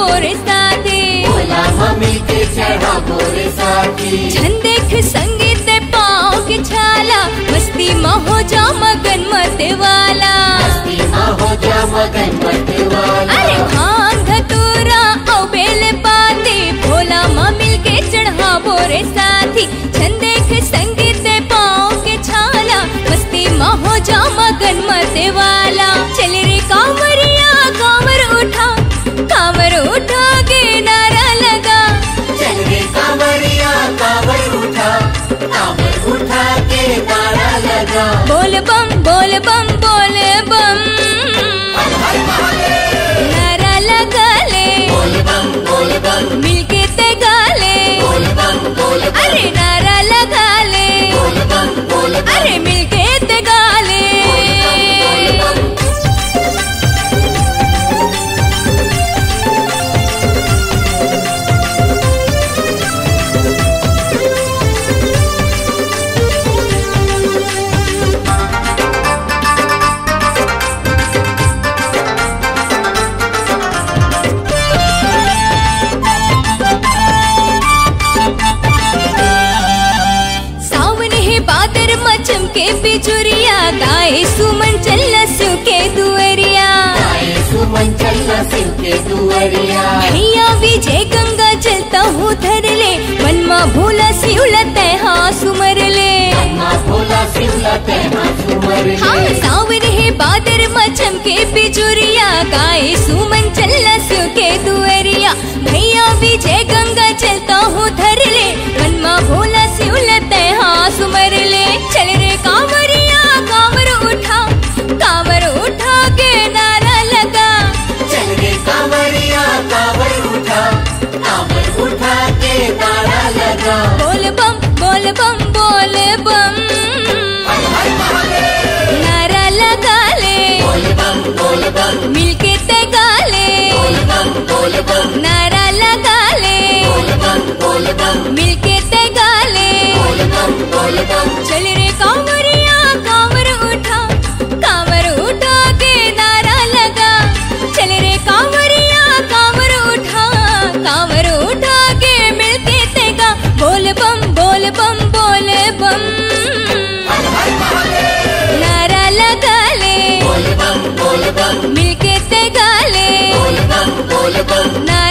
बोरे साथे भोला मम्मी के चढ़ा बोरे साथी छंदेख संगीत पाँव के छाला मस्ती में हो जा मगन मत वाला मस्ती में हो जा मगन मत वाला अरे भांग धतूरा औ बेल पाते भोला माँ मिल के चढ़ा बोरे साथी छंदेख संगीत पाँव के छाला मस्ती में हो जा मगन मत वाला चल रे कांवरिया कांवर उठा कांवर उठा के नारा लगा चल रे कांवरिया कांवर उठा कांवर उठा के नारा लगा बोल बम बोल बम बोल बम नारा लगा ले बोल बम बोल बम मिलके ते गाले बोल बम बोल बम अरे नारा लगा ले बोल बम बोल बम अरे मिलके ते गाले बोल बम सावन है बादर मचम के बिजुरिया गाए सुमन चल सिव के दुअरिया आए सुमन चलना शिव के दुआरिया भैया विजय गंगा चलता हूँ धर ले मन मा भोला सिवलत हाँ सुमर ले अम्मा भोला शिवला तेना सुमर हाँ ले सावन है बादर मचम के बिजुरिया गाए सुमन चल सिव के दुअरिया भैया विजय गंगा चलता हूँ धर ले मन मा भोला सिवलत हाँ सुमर ले चल रे कांवरिया कांवर उठा कांवर उठा के नारा लगा चल रे कांवरिया कांवर उठा कांवर उठा के नारा लगा बोल बम बोल बम बोल बम नारा लगा ले बोल बम बोल बम मिलके ते गाले बोल बम बोल बम नारा लगा ले बोल बम बोल बम मिलके ते गाले बोल बम बोल बम चल रे कांवरिया कांवर उठा कांवर उठा के नारा लगा चल रे कांवरिया कांवर उठा कांवर उठा के मिलके ते गा बोल बम बोल बम बोल बम नारा लगा ले बोल बम बोल बम मिलके ते गाले बोल बम बोल बम ना